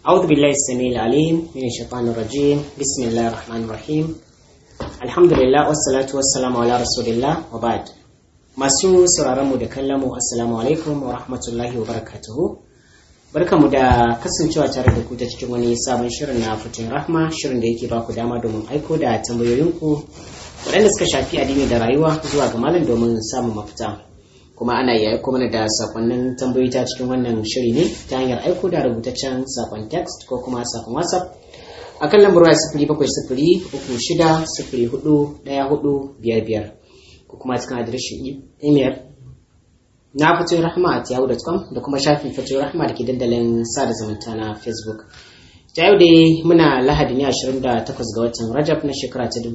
أعوذ بالله السميع العليم من الشيطان الرجيم بسم الله الرحمن الرحيم الحمد لله والصلاة والسلام على رسول الله وبعد masu sauraron mu da kallon mu assalamu alaikum wa rahmatullahi wa barakatuhu barkamu da kasancewa tare da ku ta cikin wani sabon shirin na fitin rahma shirin da yake baku dama domin aiko da tambayoyinku waɗanda suka shafi addini da rayuwa zuwa ga malam domin samun mafita kuma ana iya aiko mana da sakonnin tambayoyi ta cikin wannan shiri ne ta hanyar aiko da rubutaccen sakon text ko kuma sakon whatsapp a kan lambar waya sifiri bakwai sifiri uku shida sifiri hudu ɗaya hudu biyar biyar ko kuma cikin adireshin email na fatoyin rahama a yahoo.com da kuma shafin fatoyin rahama da ke dandalin sada zumunta na facebook ta yau dai muna lahadi ne 28 ga watan rajab na shekara ta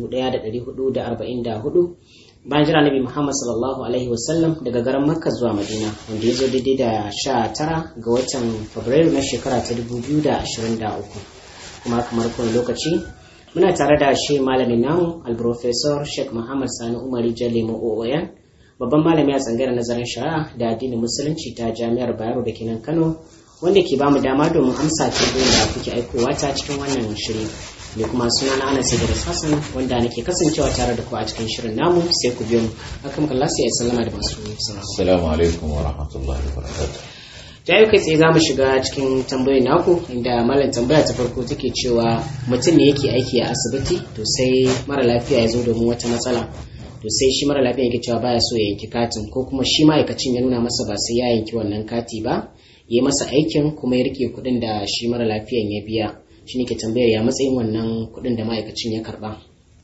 1444 bayan jira nabi muhammad sallallahu alaihi wasallam daga garin makka zuwa madina wanda ya zo daidai da 19 ga watan fabrairu na shekara ta 2023 kuma kamar kowane lokaci muna tare da shi malamin namu alprofesor sheikh muhammad sani umari jalemo ooyan babban malami a tsangayar nazarin shari'a da addinin musulunci ta jami'ar bayero da kenan kano wanda ke bamu dama domin amsa tambayoyin da kuke aikowa ta cikin wannan shiri ne kuma suna na ana da sassan wanda nake kasancewa tare da ku a cikin shirin namu sai ku biyo mu akan kalla sai ya sallama da masu sauraro assalamu alaikum wa rahmatullahi wa barakatuh ta yau kai tsaye za mu shiga cikin tambayoyin naku inda malam tambaya ta farko take cewa mutum ne yake aiki a asibiti to sai mara lafiya ya zo domin wata matsala to sai shi mara lafiya yake cewa baya so ya yanki katin ko kuma shi ma'aikacin ya nuna masa ba sai ya yanki wannan kati ba ya yi masa aikin kuma ya rike kuɗin da shi mara lafiyan ya biya shi ne ke tambayar ya matsayin wannan kuɗin da ma'aikacin ya karɓa.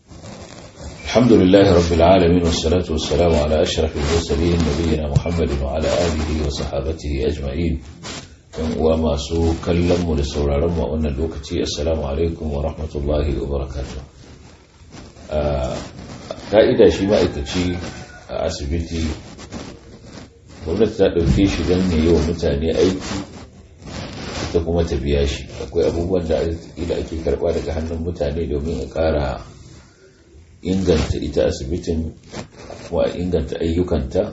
الحمد لله رب العالمين والصلاة والسلام على أشرف المرسلين نبينا محمد وعلى آله وصحابته أجمعين وما سو كلم لسورة رمى أن اللوكتي السلام عليكم ورحمة الله وبركاته ka'ida shi ma'aikaci a asibiti gwamnati ta ɗauke shi don ne yi wa mutane aiki ita kuma ta biya shi akwai abubuwan da ake karɓa daga hannun mutane domin a ƙara inganta ita asibitin kuma a inganta ayyukanta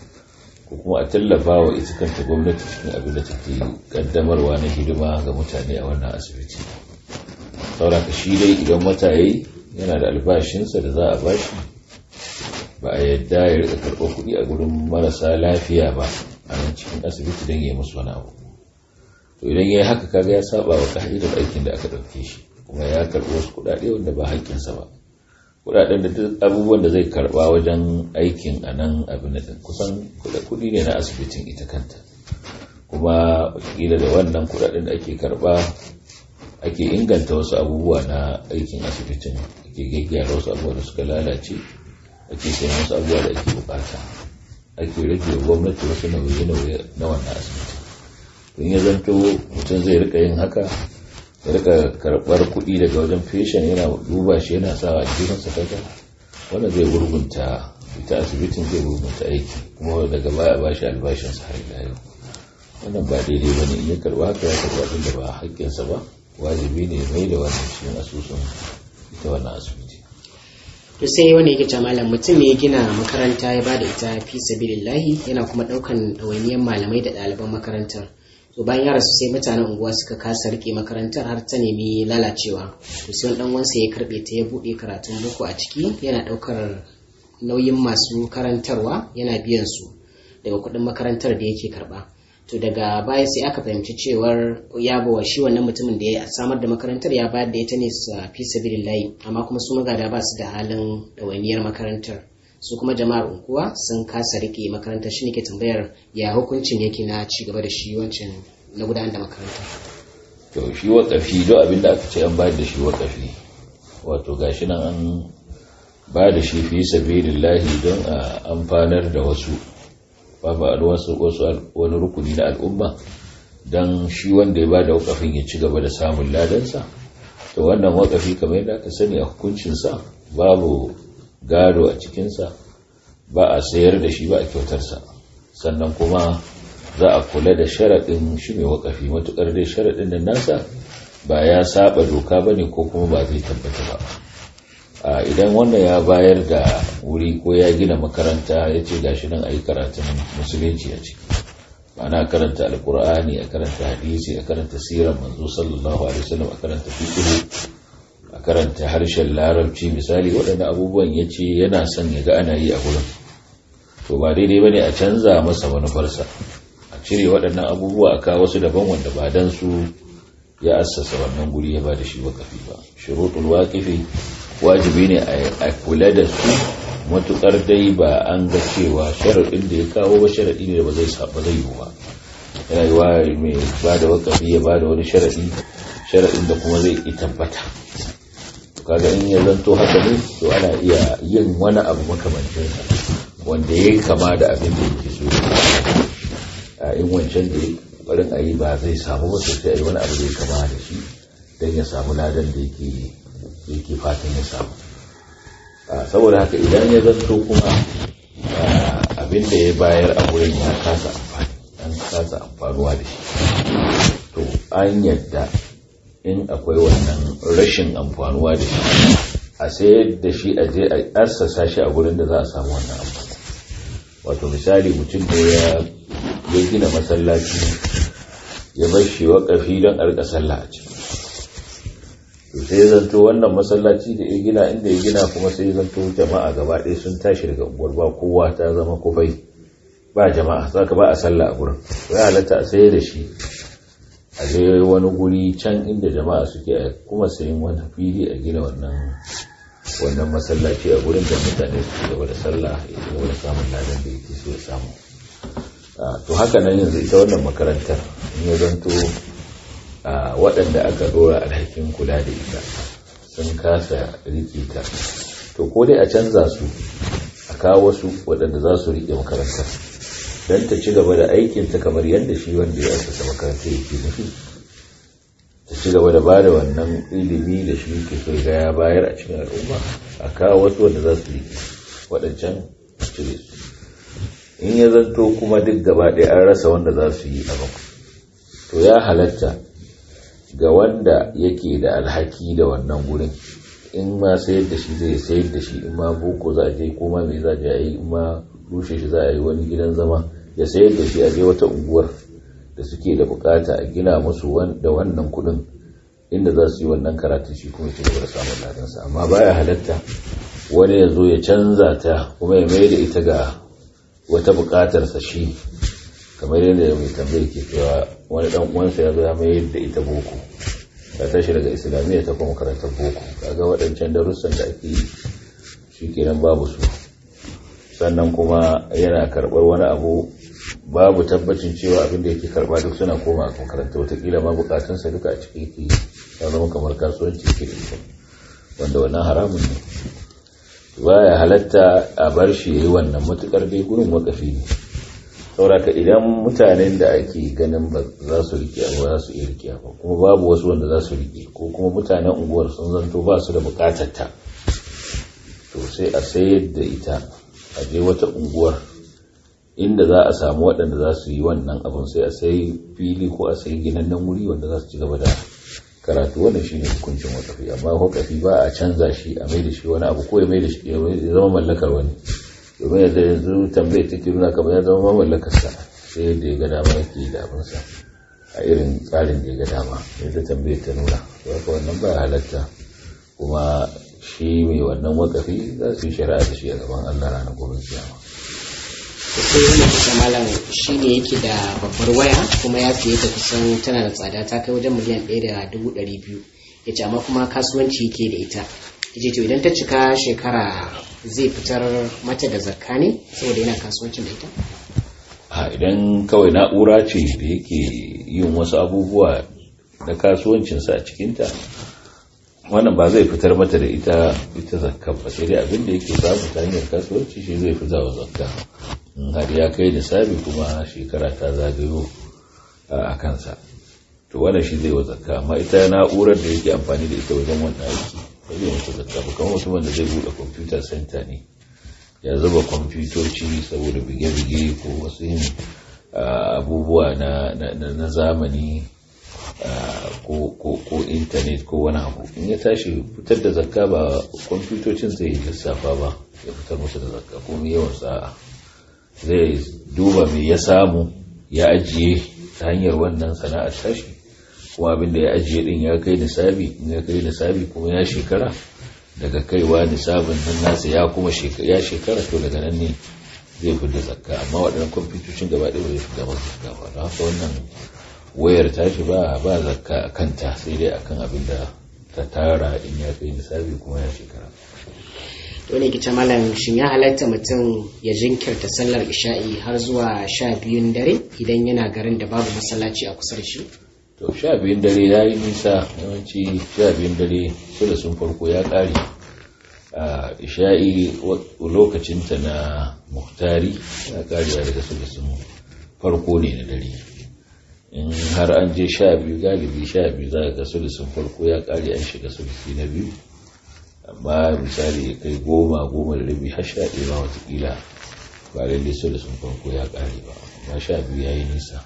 ko kuma a tallafa wa ita kanta gwamnati cikin abin da take kaddamarwa na hidima ga mutane a wannan asibiti sauraka shi dai idan wata yayi yana da albashinsa da za a bashi ba a yadda ya rika karɓar kuɗi a gurin marasa lafiya ba a nan cikin asibiti don ya musu wani abu to idan ya yi haka kaga ya saba wa ka'idar aikin da aka ɗauke shi kuma ya karɓi wasu kuɗaɗe wanda ba haƙƙinsa ba kuɗaɗen da duk abubuwan da zai karɓa wajen aikin a nan abin da kusan kuɗi ne na asibitin ita kanta kuma wakila da wannan kuɗaɗen da ake karɓa ake inganta wasu abubuwa na aikin asibitin ake gyaggyara wasu abubuwa da suka lalace ake sayan wasu abubuwa da ake bukata ake rage gwamnati wasu nauye-nauye na wannan asibiti in ya zanto mutum zai rika yin haka ya rika karɓar kuɗi daga wajen feshin yana duba shi yana sawa a cikin kaga wanda zai gurgunta ita asibitin zai gurgunta aiki kuma daga baya ba shi albashinsa har ila yau wannan ba daidai ba ne in ya karɓa haka ya karɓa abin da ba haƙƙinsa ba wajibi ne mai da wannan cikin asusun ita wannan asibiti to sai wani yake ce malam mutum ne ya gina makaranta ya bada ita fi sabilillahi yana kuma daukan ɗawainiyar malamai da ɗaliban makarantar to bayan ya rasu sai mutanen unguwa suka kasa rike makarantar har ta nemi lalacewa to sai wani dan wansa ya karbe ta ya bude karatun boko a ciki yana daukar nauyin masu karantarwa yana biyan su daga kuɗin makarantar da yake karba to daga baya sai aka fahimci cewar ya bawa shi wannan mutumin da ya samar da makarantar ya bayar da ita ne sa fi sabilillahi amma kuma su magada ba su da halin ɗawainiyar makarantar su kuma jama'ar unguwa sun kasa rike makarantar shi ne ke tambayar ya hukuncin yake na ci gaba da shi wancan na gudanar da makaranta to shi wakafi don abin da aka ce an bayar da shi wakafi wato gashi nan an ba da shi fi sabilillahi don a amfanar da wasu babu wasu wani rukuni na al'umma don shi wanda ya ba da wakafin ya ci gaba da samun ladansa to wannan wakafi kamar yadda aka sani a hukuncinsa babu gado a cikinsa ba a sayar da shi ba a kyautarsa sannan kuma za a kula da sharaɗin shi mai wakafi matuƙar dai sharaɗin da nasa ba ya saba doka ba ne ko kuma ba zai tabbata ba a idan wannan ya bayar da wuri ko ya gina makaranta ya ce gashi nan a yi karatun musulunci a ciki ana karanta alkur'ani a karanta hadisi a karanta sirar manzo sallallahu alaihi wasallam a karanta fiqh a karanta harshen larabci misali waɗannan abubuwan ya ce yana son ya ga ana yi a gurin to ba daidai ba ne a canza masa manufarsa a cire waɗannan abubuwa a kawo wasu daban wanda ba dan su ya assasa wannan guri ya ba da shi wakafi ba shuruɗul waqifi wajibi ne a kula da su matukar dai ba an ga cewa sharaɗin da ya kawo ba sharaɗi ne da ba zai saba zai yi ba yana yi wa mai ba da wakafi ya ba da wani sharaɗi sharaɗin da kuma zai yi tabbata kaga in ya zanto haka ne to ana iya yin wani abu makamancin wanda ya kama da abin da yake so a in wancan da barin a yi ba zai samu ba sai a yi wani abu da ya kama da shi don ya samu ladan da yake fatan ya samu saboda haka idan ya zanto kuma abin da ya bayar a wurin ya kasa amfani an kasa amfanuwa da shi to an yadda in akwai wannan rashin amfanuwa da shi a sayar da shi a je a assasa shi a wurin da za a samu wannan amfani wato misali mutum da ya gina masallaci ya bar shi waƙafi don a rika sallah a ciki to sai ya zanto wannan masallaci da ya gina inda ya gina kuma sai ya zanto jama'a gaba ɗaya sun tashi daga unguwar ba kowa ta zama kufai ba jama'a saka ba a sallah a gurin ya halatta a sayar da shi a je wani guri can inda jama'a suke a kuma sayin wani fili a gina wannan wannan masallaci a gurin da mutane su gaba da sallah ya ci gaba da samun ladan da yake so ya samu to haka nan yanzu ita wannan makarantar in ya zanto waɗanda aka ɗora alhakin kula da ita sun kasa riƙe ta to ko dai a canza su a kawo wasu waɗanda za su riƙe makarantar don ta ci gaba da aikinta kamar yadda shi wanda ya asasa makarantar yake nufi ta ci gaba da ba da wannan ilimi da shi ke so ga ya bayar a cikin al'umma a kawo wasu wanda za su riƙe waɗancan cire su in ya zanto kuma duk gaba ɗaya an rasa wanda za su yi abin to ya halatta ga wanda yake da alhaki da wannan gurin in ma sayar da shi zai sayar da shi in ma boko za a je ko ma me za a yi in ma rushe shi za a yi wani gidan zama ya sayar da shi a je wata unguwar da suke da bukata a gina musu da wannan kudin inda za su yi wannan karatu shi kuma ci gaba da samun ladansa amma baya halatta wani ya zo ya canza ta kuma ya mai da ita ga wata bukatarsa shi kamar yadda mai tambayar ke cewa wani dan uwansa ya zo ya mayar da ita boko ta tashi daga islamiyya ta kuma karantar boko kaga waɗancan darussan da ake yi shi kenan babu su sannan kuma yana karɓar wani abu babu tabbacin cewa abin da yake karɓa duk suna koma a makaranta watakila ma bukatunsa duka a ciki yake ya zama kamar kasuwanci ke da ita wanda wannan haramun ne baya halatta a bar shi yayi wannan matukar dai gurin wakafi ne sauraka idan mutanen da ake ganin ba za su rike ba za su iya rike ba kuma babu wasu wanda za su rike ko kuma mutanen unguwar sun zanto ba su da bukatar ta to sai a sayar da ita a je wata unguwar inda za a samu waɗanda za su yi wannan abin sai a sayi fili ko a sayi ginannen wuri wanda za su ci gaba da karatu wannan shine hukuncin wakafi amma wakafi ba a canza shi a mai da shi wani abu ko ya mai da shi ya zama mallakar wani domin yadda yanzu tambayar take nuna kamar ya zama mamallakarsa sai yadda ya ga dama yake da abinsa a irin tsarin da ya ga dama yadda tambayar ta nuna haka wannan ba halatta kuma shi mai wannan wakafi za su yi shari'a da shi a gaban Allah ranar gobe kiyama sai wani kusa malam shi ne yake da babbar waya kuma ya fiye ta kusan tana da tsada ta kai wajen miliyan ɗaya da dubu ɗari biyu ya ce amma kuma kasuwanci yake da ita ya to idan ta cika shekara zai fitar mata da zakka ne saboda yana kasuwancin da ita a idan kawai na'ura ce da yake yin wasu abubuwa na kasuwancinsa a cikinta wannan ba zai fitar mata da ita ita zakka ba sai dai abin da yake samu ta hanyar kasuwanci shi zai fi zawa zakka in har ya kai nisabi kuma shekara ta zagayo a kansa to wannan shi zai wa zakka amma ita na'urar da yake amfani da ita wajen wannan aiki ba zai mata zakka ba kamar mutumin da zai buɗe computer center ne ya zuba kwamfutoci saboda bige-bige ko wasu yin abubuwa na zamani ko intanet ko wani abu in ya tashi fitar da zakka ba kwamfutocin zai yi lissafa ba ya fitar musu da zakka ko mai yawan sa'a zai duba mai ya samu ya ajiye ta hanyar wannan sana'ar tashi kuma abin da ya ajiye din ya kai nisabi in ya kai nisabi kuma ya shekara daga kaiwa nisabin nan nasa ya kuma ya shekara to daga nan ne zai fi da zakka amma waɗannan kwamfutocin gaba ɗaya zai fi da zakka ba don haka wannan wayar tashi ba ba zakka a kanta sai dai akan abin da ta tara in ya kai nisabi kuma ya shekara dole ki malam shin ya halatta mutum ya jinkirta sallar isha'i har zuwa sha biyun dare idan yana garin da babu masallaci a kusa da shi to sha biyun dare ya yi nisa yawanci sha biyun dare su da sun farko ya ƙare a isha'i lokacinta na muhtari ya ƙarewa daga su da sun farko ne na dare in har an je sha biyu galibi sha biyu za ga su da sun farko ya ƙare an shiga su na biyu amma misali kai goma goma da rabi har sha ɗaya ma watakila ba lalle su da sun farko ya ƙare ba amma sha biyu ya yi nisa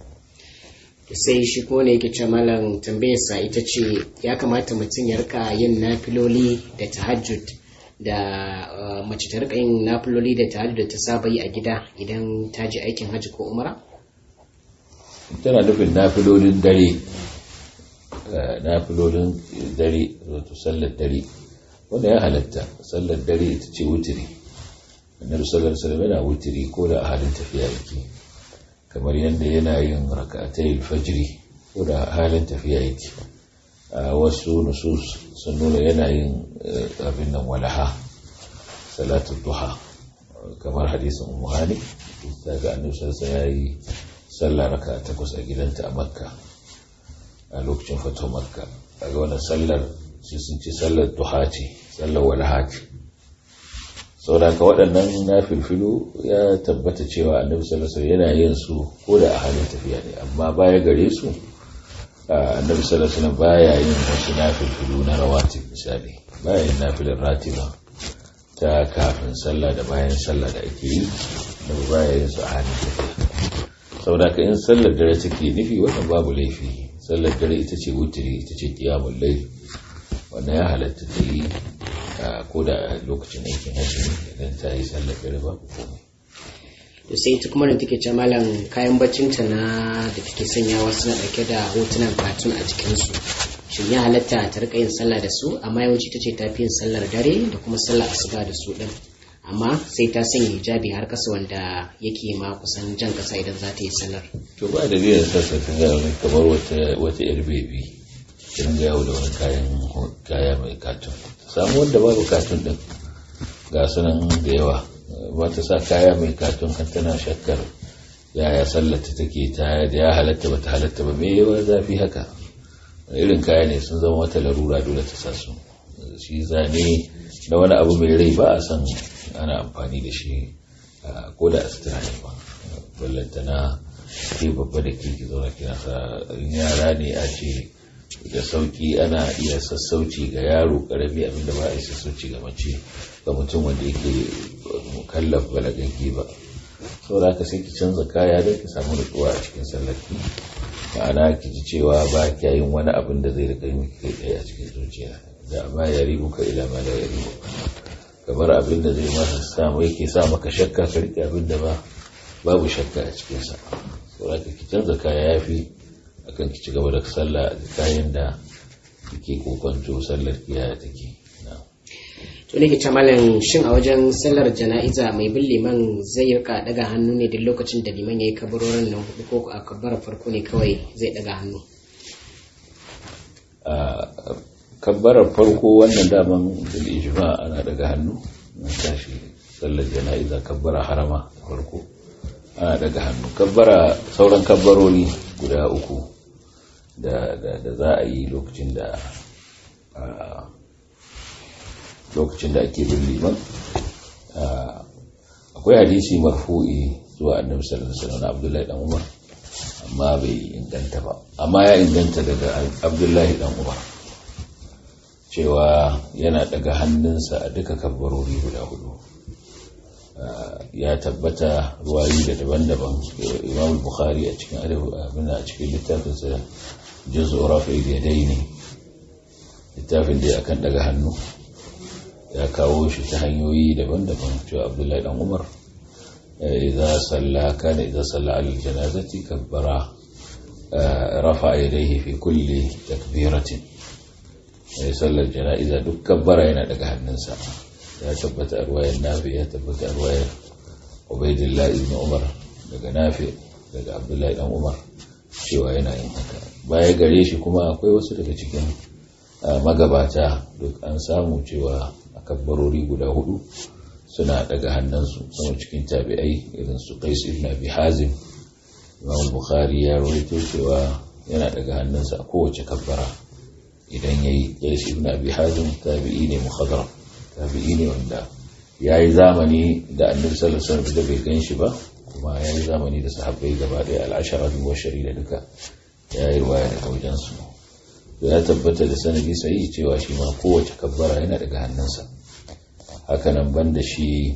sai shi ko ne yake ce malam tambayarsa ita ce ya kamata mutum ya rika yin nafiloli da tahajjud da mace ta rika yin nafiloli da tahajjud da ta saba yi a gida idan ta je aikin hajji ko umara tana nufin nafilolin dare nafilolin dare wato sallar dare wanda ya halatta sallar dare ita ce wutiri annabi sallar alaihi yana wutiri ko da a halin tafiya yake kamar yadda yana yin raka'atai fajri ko da halin tafiya yake a wasu nusus sun nuna yana yin abin nan walaha salatu duha kamar hadisin ummu hani ta ga annabi sallallahu ya yi sallah raka'a takwas a gidanta a makka a lokacin fito makka a ga wannan sallar sai sun ce sallar duha ce sallar walaha ce saboda ka waɗannan na filfilu ya tabbata cewa annabi sallallahu alaihi yana yin su ko da a halin tafiya ne amma baya gare su annabi sallallahu alaihi baya yin wasu na filfilu na rawatib misali baya yin nafilin ratiba ta kafin sallah da bayan sallah da ake yi da baya yin su a halin tafiya saboda ka in sallar dare take nufi wannan babu laifi sallar dare ita ce wutiri ita ce qiyamul layl wannan ya halatta ta yi ko da lokacin aikin hajji idan ta yi sallar dare babu komai to sai ita kuma da take ce malam kayan baccinta na da take sanyawa suna dauke da hotunan katun a jikinsu shin ya halatta ta rika yin sallah da su amma yawanci ta ce ta fi yin sallar dare da kuma sallar asuba da su din amma sai ta sanya hijabi har kasa wanda yake ma kusan jan kasa idan za ta yi sallar to ba da biyan sassa ta ga wani kamar wata wata yar bebi kin ga yawo da wani kayan kaya mai katun samu wanda babu katun din ga sunan da yawa ba ta sa kaya mai katun har tana shakkar yaya sallata take ta da ya halatta ba ta halatta ba me yawa zafi haka irin kaya ne sun zama wata larura dole ta sa su shi zane na wani abu mai rai ba a san ana amfani da shi ko da asitira ne ba ballantana ke babba da ke ki zauna kina sa yara ne a ce da sauki ana iya sassauci ga yaro karami abinda ba a yi sassauci ga mace ga mutum wanda yake mukallaf balagagge ba saboda haka sai ki canza kaya don ki samu nutsuwa a cikin sallarki ma'ana ki ji cewa ba kya yin wani abin da zai rika miki kai tsaye a cikin zuciya da ma ya ribu ka ila ma la ya ribu kamar abin da zai masa samu yake sa maka shakka ka rike abin da ba babu shakka a cikin sa saboda ki canza kaya yafi akan ki ci gaba da sallah da kayan da kike kokonto sallar kiyaye take to ne ke malam shin a wajen sallar jana'iza mai bin liman zai rika daga hannu ne duk lokacin da liman ya yi kabarorin nan hudu ko a kabbara farko ne kawai zai daga hannu kabbarar farko wannan daman bil ijma ana daga hannu na tashi sallar jana'iza kabbara harama farko ana daga hannu kabbara sauran kabbarori guda uku da za a yi lokacin da lokacin da ake bin liman akwai hadisi marfu'i zuwa annabi sallallahu alaihi wasallam Abdullahi dan Umar amma bai inganta ba amma ya inganta daga Abdullahi dan Umar cewa yana daga hannunsa a duka kabbarori guda hudu ya tabbata ruwayi da daban-daban Imam Bukhari a cikin abin a cikin littafinsa juz'u rafi'il yadaini littafin da akan daga hannu ya kawo shi ta hanyoyi daban-daban cewa abdullahi dan umar idza salla kana idza salla al janazati kabbara rafa yadayhi fi kulli takbiratin sallar jana'iza duk kabbara yana daga hannunsa ya tabbata a ruwayar nafi ya tabbata a ruwayar ubaidillah ibn umar daga nafi daga abdullahi dan umar cewa yana yin haka baya gare shi kuma akwai wasu daga cikin magabata duk an samu cewa a kabbarori guda hudu suna daga hannunsu sama cikin tabi'ai irin su qais ibn abi hazim imam bukhari ya rawaito cewa yana daga hannunsa a kowace kabbara idan yayi qais ibn abi hazim tabi'i ne mukhadram tabi'i ne wanda yayi zamani da annabi sallallahu alaihi wasallam da bai gan shi ba kuma yayi zamani da sahabbai gaba daya al-ashara bin washari da duka yayi riwaya daga wajen su ya tabbata da sanadi sai cewa shi ma kowace kabbara yana daga hannunsa hakanan banda shi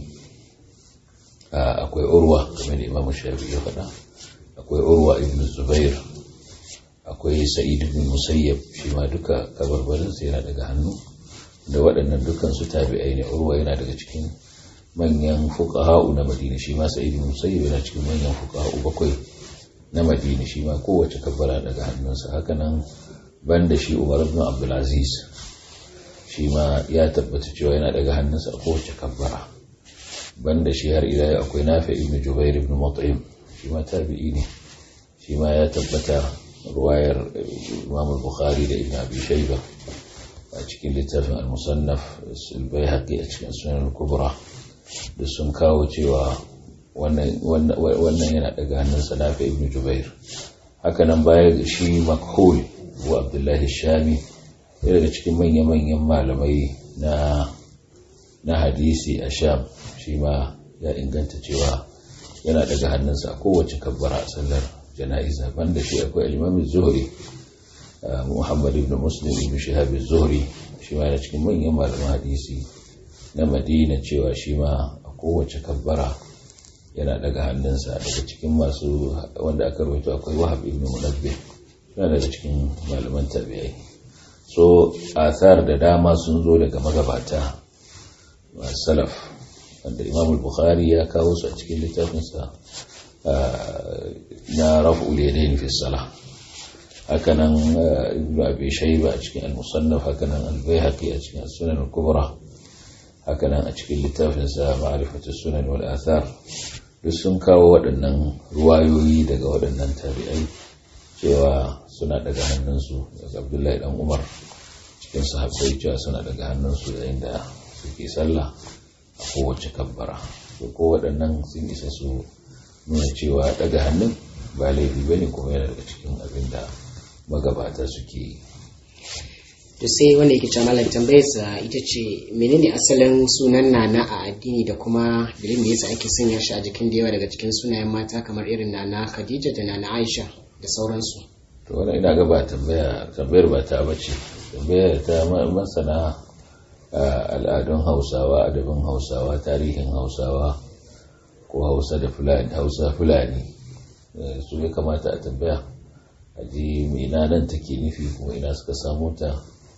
akwai urwa kamar da imam shafi ya faɗa akwai urwa ibn zubair akwai sa'id ibn musayyab shi ma duka kabarbarinsa yana daga hannu da waɗannan dukkan su tabi'ai ne urwa yana daga cikin manyan fuqaha'u na madina shi ma sa'id ibn musayyab yana cikin manyan fuqaha'u bakwai na madina shi ma kowace kabbara daga hannunsa hakanan banda shi umar ibn abdul aziz shi ma ya tabbata cewa yana daga hannunsa a kowace kabbara banda shi har ila akwai nafi ibn jubair ibn mut'im shi ma tabi'i ne shi ma ya tabbata ruwayar imam bukhari da ibn abi shayba a cikin littafin al-musannaf al-baihaqi a cikin sunan al-kubra da sun kawo cewa wannan yana daga hannunsa nafi ibn jubair haka nan baya shi makhul wa abdullahi shami ya daga cikin manya-manyan malamai na na hadisi a sham shi ma ya inganta cewa yana daga hannunsa a kowace kabbara a sallar jana'iza banda shi akwai alimamin zuhri muhammad ibn muslim ibn shihab zuhri shi ma yana cikin manyan malaman hadisi na madina cewa shi ma a kowace kabbara yana daga hannunsa daga cikin masu wanda aka rawaito akwai wahab ibn munabbih yana daga cikin malaman tabi'ai so athar da dama sun zo daga magabata salaf wanda imam bukhari ya kawo su a cikin littafinsa na raf'ul yadayn fi salah hakanan ibnu abi shayba a cikin al-musannaf hakanan al-baihaqi a cikin sunan al-kubra hakanan a cikin littafinsa ma'rifatu sunan wal athar duk sun kawo waɗannan ruwayoyi daga waɗannan tabi'ai cewa suna daga hannunsu daga abdullahi dan umar cikin sahabbai cewa suna daga hannunsu yayin da suke sallah a kowace kabbara to ko waɗannan sun isa su nuna cewa daga hannun ba laifi bane kuma yana daga cikin abin da magabata suke yi to sai wanda yake cewa malam tambayarsa ita ce menene asalin sunan nana a addini da kuma dalilin da yasa ake sanya shi a jikin da yawa daga cikin sunayen mata kamar irin nana Khadija da nana Aisha da sauransu to wannan ina ga ba tambaya tambayar ba ta bace tambayar ta masana al'adun Hausawa adabin Hausawa tarihin Hausawa ko Hausa da Fulani Hausa Fulani su ya kamata a tambaya a ji ina nan take nufi kuma ina suka samu ta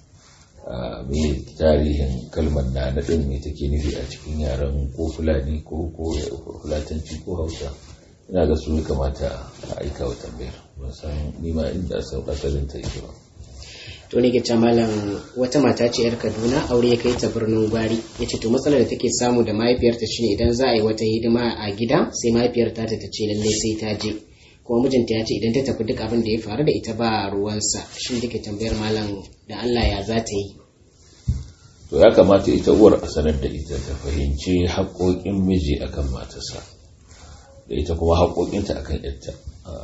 mai tarihin kalmar na naɗin mai take nufi a cikin yaren ko fulani ko fulatanci ko hausa ina ga su ya kamata a aika wa tambayar ban san nima inda asalin ta yake ba to ne ke malam wata mata ce yar kaduna aure ya kai ta birnin gwari ya ce to matsalar da take samu da mahaifiyarta shine idan za a yi wata hidima a gida sai mahaifiyarta ta ce lallai sai ta je kuma mijinta ya ce idan ta tafi duk abin da ya faru da ita ba ruwansa shin take tambayar malam da Allah ya za ta yi to ya kamata ita uwar a sanar da ita ta fahimci haƙoƙin miji akan matarsa da ita kuma haƙoƙinta akan yarta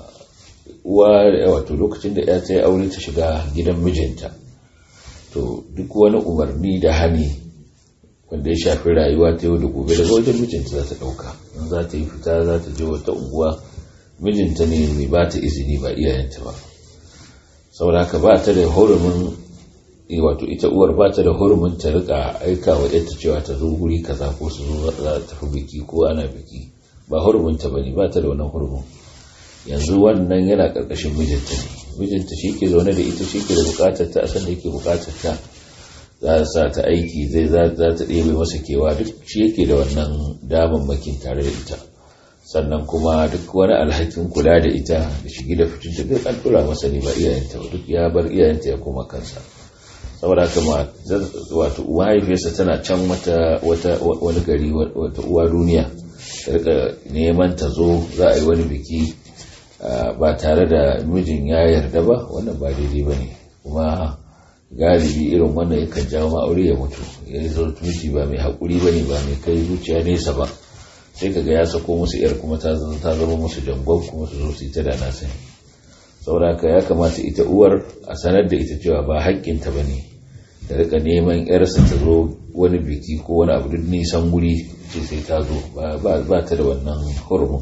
uwa wato lokacin da ya ta yi aure ta shiga gidan mijinta to duk wani umarni da hani wanda ya shafi rayuwa ta yau da gobe daga wajen mijinta za ta ɗauka in za ta yi fita za ta je wata unguwa mijinta ne mai ba ta izini ba iyayenta ba saboda haka ba ta da hurumin wato ita uwar ba ta da hurumin ta rika aika wa yadda cewa ta zo guri kaza ko su zo za ta tafi biki ko ana biki ba hurumin ta bane ba ta da wannan hurumin yanzu wannan yana karkashin mijinta ne mijinta shi ke zaune da ita shi ke da bukatar ta a san da yake bukatar ta za sa ta aiki zai za ta ɗebe masa kewa duk shi yake da wannan damammakin tare da ita sannan kuma duk wani alhakin kula da ita da shigi da fitinta duk an tura masa ne ba iyayenta duk ya bar iyayenta ya koma kansa saboda haka ma wato mahaifiyarsa tana can wata wani gari wata uwa duniya ta rika neman ta zo za a yi wani biki ba tare da mijin ya yarda ba wannan ba daidai ba ne kuma galibi irin wannan yakan jawo ma'aure ya mutu ya yi zo miji ba mai haƙuri ba ne ba mai kai zuciya nesa ba sai kaga ya sako musu yar kuma ta zama musu jangon kuma su zo su yi ta da na sani saboda ya kamata ita uwar a sanar da ita cewa ba haƙƙinta ba ne da rika neman yarsa ta zo wani biki ko wani abu duk nisan guri ce sai ta zo ba ta da wannan hurumin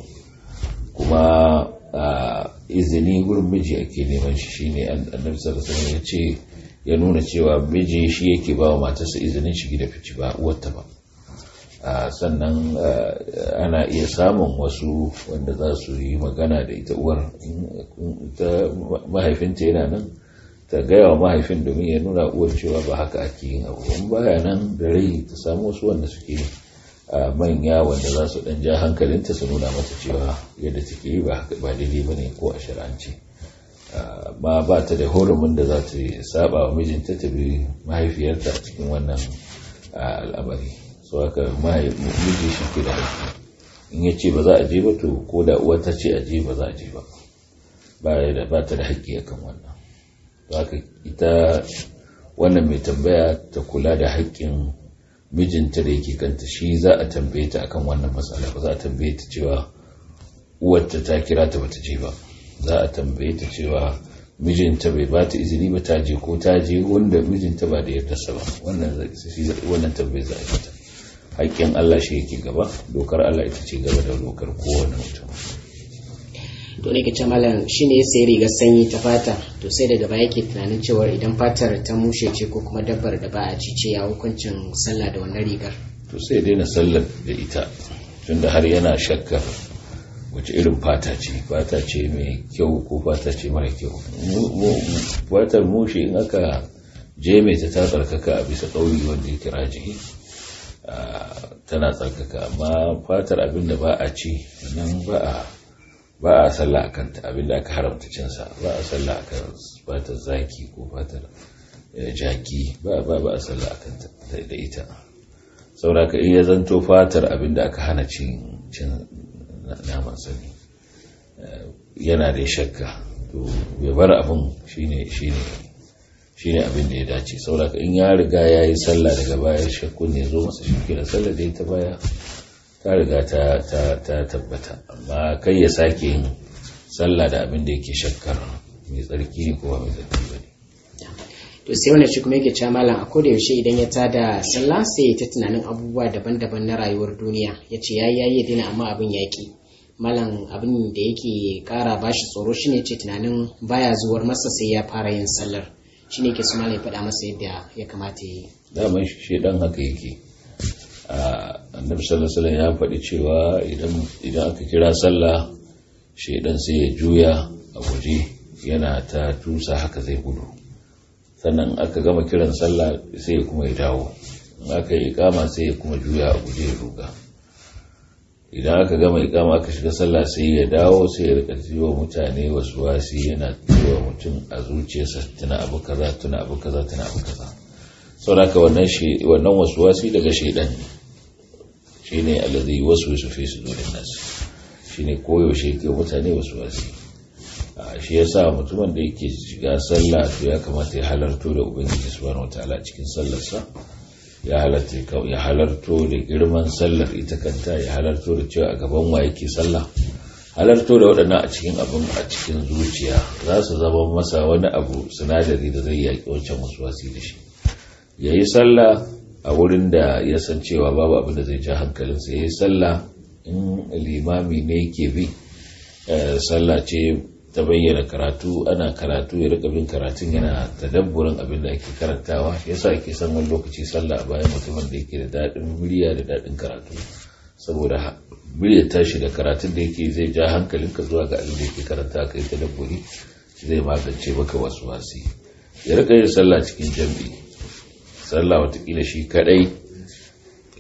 kuma izini gurin miji ake neman shi shine annabi sallallahu alaihi ya ce ya nuna cewa miji shi yake ba wa matarsa izinin shigi da fici ba uwarta ba sannan ana iya samun wasu wanda za su yi magana da ita uwar ta mahaifinta yana nan ta gaya wa mahaifin domin ya nuna uwar cewa ba haka ake yin abu in baya nan da rai ta samu wasu wanda suke manya wanda za su dan ja hankalinta su nuna mata cewa yadda take yi ba daidai ba ne ko a shari'ance ma ba ta da horumin da za ta saba wa mijinta ta bi mahaifiyarta a cikin wannan al'amari so haka miji shi ke da haƙƙi in ya ce ba za a je ba to ko da uwa ta ce a je ba za a je ba ba ta da haƙƙi akan wannan haka ita wannan mai tambaya ta kula da haƙƙin mijinta da yake kanta shi za a tambaye ta akan wannan matsala ba za a tambaye ta cewa uwarta ta kira ta bata je ba za a tambaye ta cewa mijinta bai ba ta izini ba ta je ko ta je wanda mijinta ba da yardarsa ba wannan wannan tambaye za a yi ta haƙƙin Allah shi yake gaba dokar Allah ita ce gaba da dokar kowane mutum to ne kace malam shine ya sayi rigar sanyi ta fata to sai daga baya yake tunanin cewa idan fatar ta mushe ce ko kuma dabbar da ba a ci ce ya hukuncin sallah da wannan rigar to sai daina sallar da ita tunda har yana shakkar wace irin fata ce fata ce mai kyau ko fata ce mara kyau fatar mushe in aka je mai ta tsarkaka a bisa ƙauri wanda ya kira jihi tana tsarkaka amma fatar abin da ba a ci nan ba a ba a sallah a kanta abinda aka haramta cinsa ba a sallah a kan fatar zaki ko fatar jaki ba ba ba a sallah a kanta da ita sauraka iya zanto fatar abinda aka hana cin naman sani yana da shakka to bai bar abin shine shine shine abin da ya dace sauraka in ya riga ya yi sallah daga baya shakkun ne zo masa shi da sallah da ta baya ta riga ta tabbata amma kai ya sake yin sallah da abin da yake shakkar mai tsarki ko mai tsarki ba ne to sai wani shi kuma yake cewa malam a koda yaushe idan ya tada sallah sai ya ta tunanin abubuwa daban-daban na rayuwar duniya ya ce ya yi dina amma abin ya ki malam abin da yake kara bashi tsoro shine ce tunanin baya zuwar masa sai ya fara yin sallar shine ke su malam ya faɗa masa yadda ya kamata ya yi daman shi dan haka yake annabi sallallahu alaihi ya faɗi cewa idan aka kira sallah shaidan sai ya juya a guje yana ta tusa haka zai gudu sannan aka gama kiran sallah sai ya kuma ya dawo in aka yi ikama sai ya kuma juya a guje ya ruga idan aka gama ikama aka shiga sallah sai ya dawo sai ya rika wa mutane wasu wasi yana cewa mutum a zuciyarsa tuna abu kaza tuna abu kaza tuna abu kaza sauraka wannan wannan wasuwasi daga shaidan ne shine allazi waswisu fi sudurin nas shine koyaushe yake mutane wasuwasi shi yasa mutumin da yake shiga sallah to ya kamata ya halarto da ubangiji subhanahu wataala cikin sallarsa ya halarta ya halarto da girman sallar ita kanta ya halarto da cewa a gaban wa yake sallah halarto da waɗannan a cikin abin a cikin zuciya za su zama masa wani abu sinadari da zai yaƙi wancan wasuwasi da shi ya yi sallah a wurin da ya san cewa babu abin da zai ja hankalinsa ya yi sallah in limami ne ke bi sallah ce ta bayyana karatu ana karatu ya rika bin karatun yana tadabburin abin da ake karantawa yasa ake san wani lokaci sallah a bayan mutumin da yake da daɗin murya da daɗin karatu saboda murya tashi da karatun da yake zai ja hankalinka zuwa ga abin da yake karanta ka yi tadabburi zai magance maka wasu wasi ya rika yin sallah cikin jam'i sallah watakila shi kadai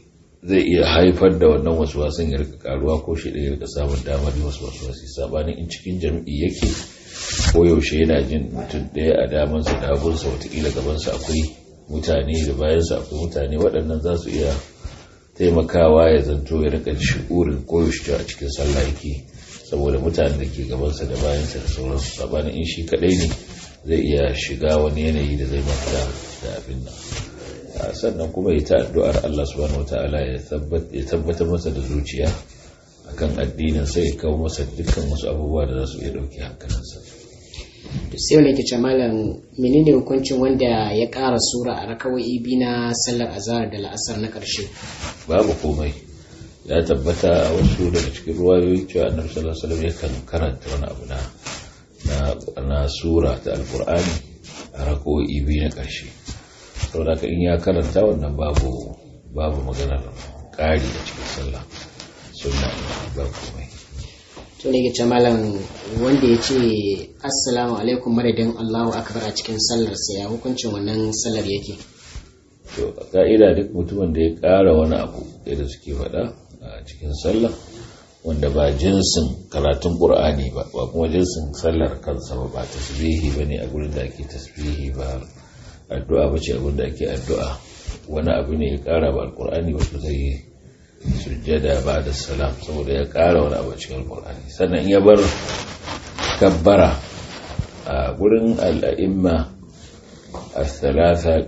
zai iya haifar da wannan wasu wasan ya rika karuwa ko shi da ya rika samun damar yi wasu wasu wasu sabanin in cikin jam'i yake ko yaushe yana jin mutum ɗaya a damansa da hagunsa watakila gabansa akwai mutane da bayansa akwai mutane waɗannan za su iya taimakawa ya zanto ya rika shi'urin koyaushe a cikin sallah yake saboda mutanen da ke gabansa da bayansa da sauransu sabanin in shi kaɗai ne zai iya shiga wani yanayi da zai mafita da abin nan sannan kuma ya ta addu'ar Allah subhanahu wata'ala ya tabbatar masa da zuciya akan addinin sai ya kawo masa dukkan wasu abubuwa da za su iya ɗauki hankalinsa to sai wani kice malam menene hukuncin wanda ya ƙara sura a rakawai bi na sallar azhar da la'asar na ƙarshe babu komai ya tabbata a wasu daga cikin ruwayoyi cewa annabi sallallahu alaihi wasallam yakan karanta wani abu na na sura ta alqur'ani a rakawai bi na ƙarshe saboda in ya karanta wannan babu babu maganar ƙari a cikin sallah sunna ba komai to ne gice malam wanda ya ce assalamu alaikum madadin allahu akbar a cikin sallar sa ya hukuncin wannan sallar yake to ka'ida duk mutumin da ya ƙara wani abu da suke faɗa a cikin sallah wanda ba jinsin karatun ƙur'ani ba ba kuma jinsin sallar kansa ba ba tasbihi ba ne a gurin da ake tasbihi ba addu'a ba ce abinda ake addu'a wani abu ne ya kara ba alkur'ani wato zai yi sujjada ba da salam saboda ya kara wani abu cikin alkur'ani sannan ya bar kabbara a gurin al'a'imma a talata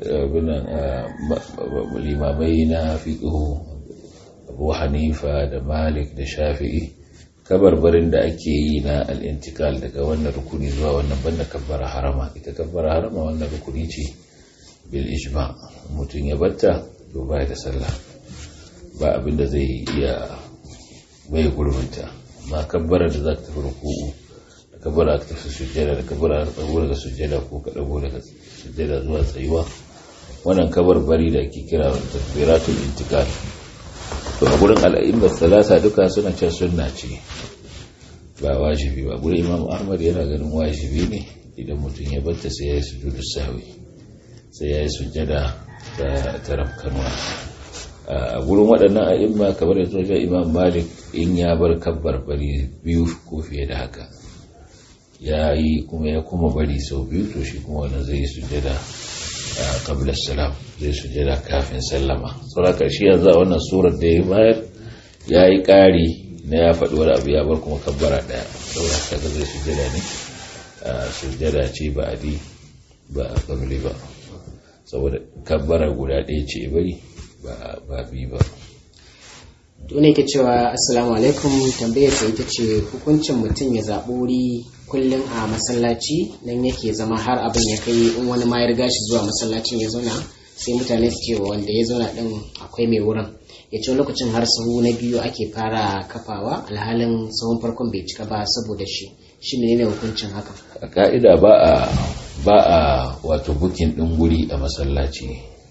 limamai na fiƙihu abu hanifa da malik da shafi'i kabarbarin da ake yi na al'intikal daga wannan rukuni zuwa wannan banda kabbara harama ita kabbara harama wannan rukuni ce bil ijma mutum ya batta to baya da sallah ba abinda zai iya bai gurbinta amma kabbara da za ta tafi ruku'u da kabbara ta tafi sujjada da kabbara ta dago daga sujjada ko ka dago daga sujjada zuwa tsayuwa wannan kabar bari da ake kira takbiratul intikal to a gurin al'aimar salasa duka suna cewa sunna ce ba wajibi ba gurin imam ahmad yana ganin wajibi ne idan mutum ya batta sai ya yi sujudu sahwi sai ya yi sujjada ta rafkanwa a gurin waɗannan a'imma kamar yanzu wajen imam malik in ya bar kabbar bari biyu ko fiye da haka ya yi kuma ya kuma bari sau biyu to shi kuma wannan zai yi sujjada qabla salam zai sujjada kafin sallama saboda shi yanzu a wannan surar da ya bayar ya yi ƙari na ya faɗi wani abu ya bar kuma kabbara ɗaya saboda kaga zai sujjada ne sujjada ce ba adi ba qabli ba saboda kabbara guda ɗaya ce bari ba bi ba ne ke cewa assalamu alaikum tambayar ta ita ce hukuncin mutum ya zaɓi wuri kullum a masallaci nan yake zama har abin ya kai in wani ma ya riga shi zuwa masallacin ya zauna sai mutane su ce wanda ya zauna din akwai mai wurin ya ce lokacin har sahu na biyu ake fara kafawa alhalin sahun farkon bai cika ba saboda shi shi ne hukuncin haka a ka'ida ba a ba a wato bukin ɗin guri a masallaci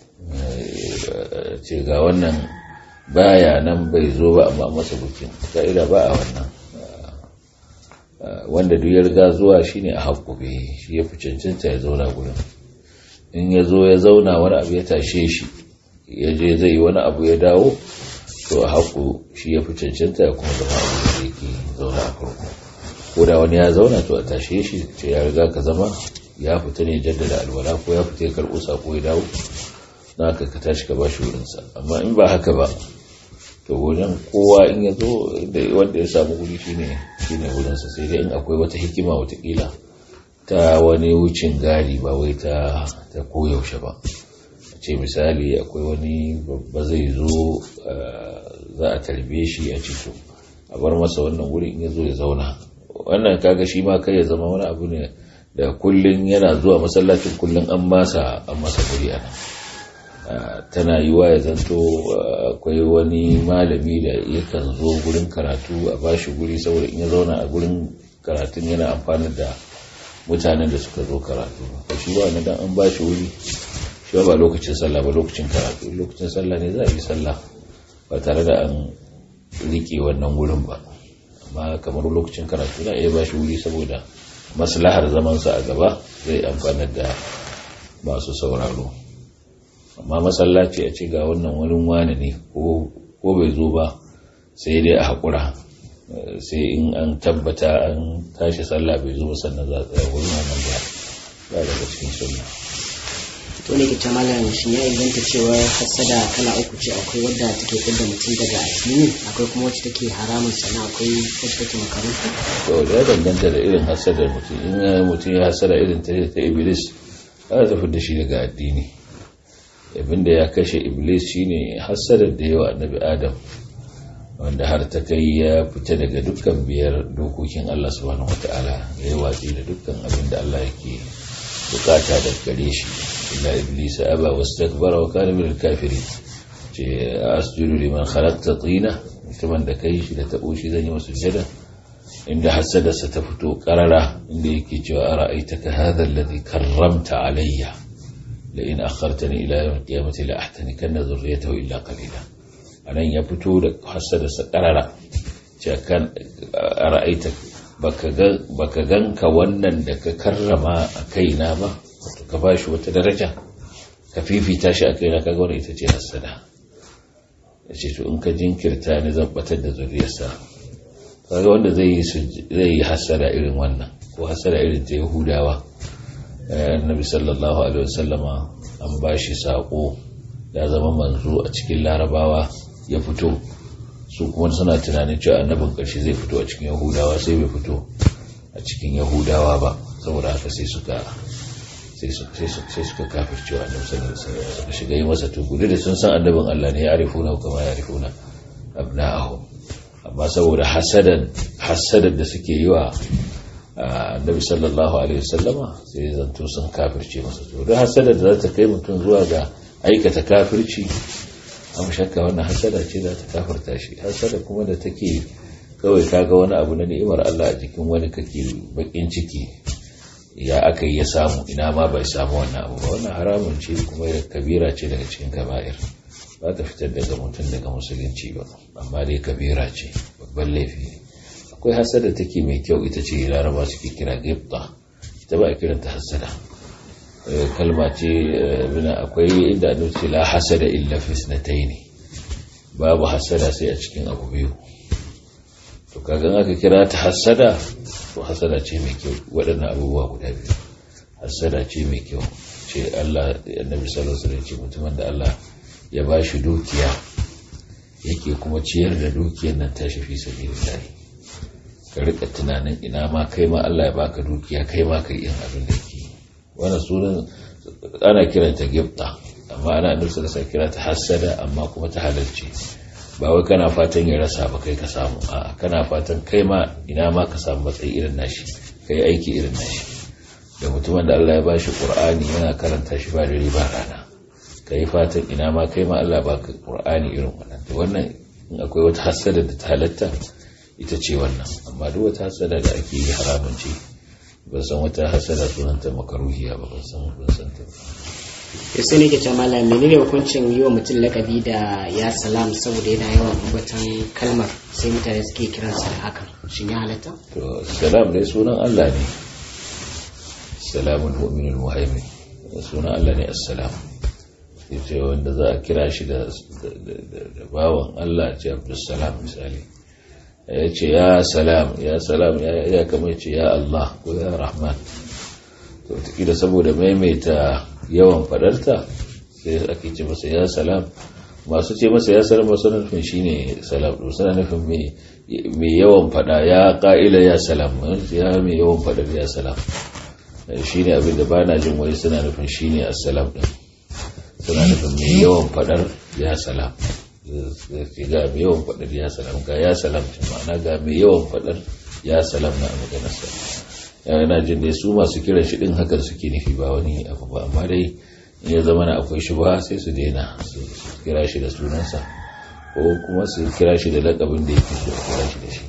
ce ga wannan baya nan bai zo ba amma masa bukin ka'ida ba a wannan wanda duk ya riga zuwa shine a haƙƙube shi ya fi cancanta ya zauna gurin in ya zo ya zauna wani abu ya tashe shi ya je zai yi wani abu ya dawo to a haƙu shi ya fi cancanta ya kuma zama abu da yake zauna a farko ko da wani ya zauna to a tashe shi ce ya riga ka zama ya fita ne jaddada alwala ko ya fita ya karɓo sako ya dawo na ka ka tashi ka ba shi wurinsa amma in ba haka ba to wajen kowa in ya zo wanda ya samu wuri shine shine wurinsa sai dai in akwai wata hikima watakila ta wani wucin gadi ba wai ta ta koyaushe ba ce misali akwai wani babba zai zo za a tarbe shi a cito a bar masa wannan wuri in ya zo ya zauna wannan kaga shi ma kai ya zama wani abu ne da kullun yana zuwa masallacin kullun an masa an masa guri a nan tana yi wa ya zanto akwai wani malami da yakan zo gurin karatu a bashi guri saboda in ya zauna a gurin karatun yana amfani da mutanen da suka zo karatu shi ba na dan an bashi wuri shi ba lokacin sallah ba lokacin karatu lokacin sallah ne za a yi sallah ba tare da an rike wannan wurin ba amma kamar lokacin karatu za a iya bashi wuri saboda maslahar zamansa a gaba zai amfanar da masu sauraro amma masallaci a ce ga wannan wurin wane ne ko ko bai zo ba sai dai a haƙura sai in an tabbata an tashi sallah bai zo sannan za a tsaya wurin wannan ba ba daga cikin sunna to ne ke malam shi ya inganta cewa hasada kala uku ce akwai wadda take fidda mutum daga addini akwai kuma wacce take haramun sannan akwai wacce take makaruhi to ya danganta da irin hasadar mutum in mutum ya hasada irin ta ta iblis za ta fidda shi daga addini abinda ya kashe iblis shine hasadar da yawa annabi adam wanda har ta kai ya fita daga dukkan biyar dokokin Allah subhanahu wata'ala ya yi watsi da dukkan abin da Allah yake bukata da gare shi illa iblis aba wastakbara wa kana min al-kafirin ce asjudu liman khalaqta tina mutumin da kai shi da tabo shi zan yi masa sujada inda hasadarsa ta fito karara inda yake cewa ara'aitaka hadha alladhi karramta alayya la in akhartani ila yawm al-qiyamati la ahtanikanna dhurriyyatahu illa qalila anan ya fito da hasadarsa karara ce kan ra'aita baka ganka wannan da ka karrama a kaina ba wato ka bashi wata daraja ka fifita shi a kaina kaga wannan ita ce hasada yace to in ka jinkirta ni zan batar da zuriyarsa kaga wanda zai yi zai yi hasada irin wannan ko hasada irin ta yahudawa annabi sallallahu alaihi wasallama an bashi sako ya zama manzo a cikin larabawa ya fito su kuma suna tunanin cewa annabin ƙarshe zai fito a cikin yahudawa sai bai fito a cikin yahudawa ba saboda haka sai suka sai suka kafir cewa annabi sallallahu alaihi wasallam suka shiga yi masa tugudu da sun san annabin Allah ne ya arifuna kama ya arifuna abna'ahum amma saboda hasadan hasadan da suke yi wa annabi sallallahu alaihi wasallama sai zanto sun kafirce masa to don hasadar da za ta kai mutum zuwa ga aikata kafirci an shakka wannan hasada ce za ta kafirta shi hasada kuma da take kawai kaga wani abu na ni'imar Allah a jikin wani kake bakin ciki ya aka yi ya samu ina ma bai samu wannan abu ba wannan haramun ce kuma kabira ce daga cikin kaba'ir ba ta fitar daga mutum daga musulunci ba amma dai kabira ce babban laifi ne akwai hasada take mai kyau ita ce laraba suke kira gifta ita ba a kiranta hasada kalma ce bina akwai inda an ce la hasada illa fi ne babu hasada sai a cikin abu biyu to kaga aka kira ta hasada to hasada ce mai kyau waɗannan abubuwa guda biyu hasada ce mai kyau ce Allah annabi sallallahu alaihi wasallam ce mutumin da Allah ya ba shi dukiya yake kuma ciyar da dukiyar nan tashi fi sabilillah ka rika tunanin ina ma kai ma Allah ya baka dukiya kai ma kai yin abin da yake wannan sunan ana kiranta gifta amma ana annabi sallallahu alaihi kira ta hasada amma kuma ta halarci ba wai kana fatan ya rasa ba kai ka samu a kana fatan kai ma ina ma ka samu matsayi irin nashi kai aiki irin nashi da mutumin da Allah ya bashi Qur'ani yana karanta shi ba dare ba rana kai fatan ina ma kai ma Allah baka Qur'ani irin wannan to wannan in akwai wata hasada da ta halatta ita ce wannan amma duk wata hasada da ake yi haramun ce ban san wata hasada sunanta makaruhiya ba ban san ban san ta to sai ne ke ce malam menene hukuncin yi wa mutum lakabi da ya salam saboda yana yawan ambatan kalmar sai mutane suke kiransa da hakan shin ya halatta to salam dai sunan Allah ne salamul mu'minul muhaimin sunan Allah ne assalam yace wanda za a kira shi da bawan Allah ce Abdulsalam misali ya ce ya salam ya salam ya kama ce ya Allah ko ya Rahman to da saboda maimaita yawan fadarta sai ake ce masa ya salam masu ce masa ya salam masu nufin shine salam to suna nufin mai yawan fada ya ka'ila ya salam ya mai yawan fadar ya salam shine abinda ba na jin wai suna nufin shine assalam din suna nufin mai yawan fadar ya salam ga mai yawan fadar ya salam ga ya salam ma'ana ga mai yawan fadar ya salam na maganarsa yana jin dai su masu kiran shi din hakan suke nufi ba wani abu ba amma dai in ya zama na akwai shi ba sai su daina su kira shi da sunansa ko kuma su kira shi da lakabin da yake so a kira shi da shi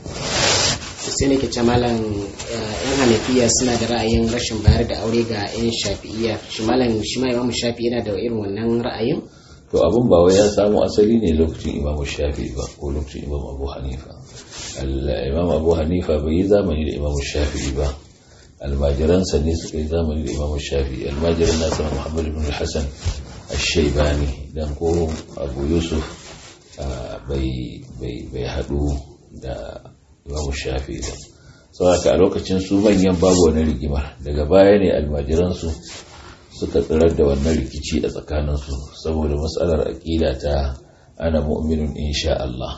sai ne ke ce malam yan hanafiya suna da ra'ayin rashin bayar da aure ga yan shafi'iyya shi malam shi ma imamu shafi yana da irin wannan ra'ayin to abin ba wai ya samu asali ne lokacin imamu shafi ba ko lokacin imamu abu hanifa imam abu hanifa bai yi zamani da imamu shafi ba almajiransa ne suka yi zamani da imamu shafi almajiran nasa muhammad ibn hassan al-shaibani dan ko abu yusuf bai haɗu da imamu shafi ba saboda a lokacin su manyan babu wani rigima daga baya ne almajiransu suka tsirar da wannan rikici a tsakaninsu saboda matsalar aƙida ta ana mu'minun insha Allah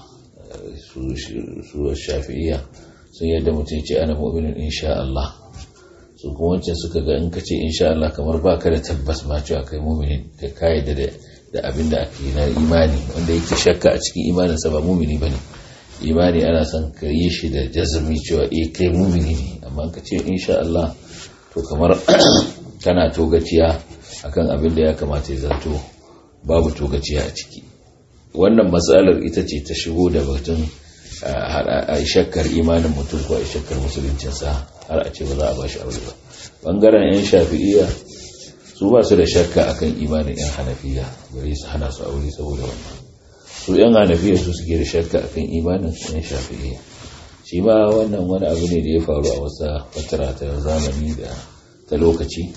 su shafi'iyya sun yadda mutum ce ana mu'minun insha Allah su kuma wancan suka ga in ka ce insha Allah kamar baka da tabbas ma cewa kai mu'minin ka kayyade da da abin da ake na imani wanda yake shakka a cikin imaninsa ba mu'mini bane imani ana son ka yi shi da jazumi cewa eh kai mu'mini ne amma ka ce insha Allah to kamar kana togaciya akan abin da ya kamata ya zato babu togaciya a ciki wannan matsalar ita ce ta shigo da batun a shakkar imanin mutum ko a shakkar musuluncinsa har a ce ba za a ba shi aure ba bangaren 'yan shafi'iya su ba su da shakka akan imanin 'yan hanafiya bari su hana su aure saboda wannan su 'yan hanafiya su suke da shakka akan imanin 'yan shafi'iya shi ma wannan wani abu ne da ya faru a wasa fatara ta zamani da ta lokaci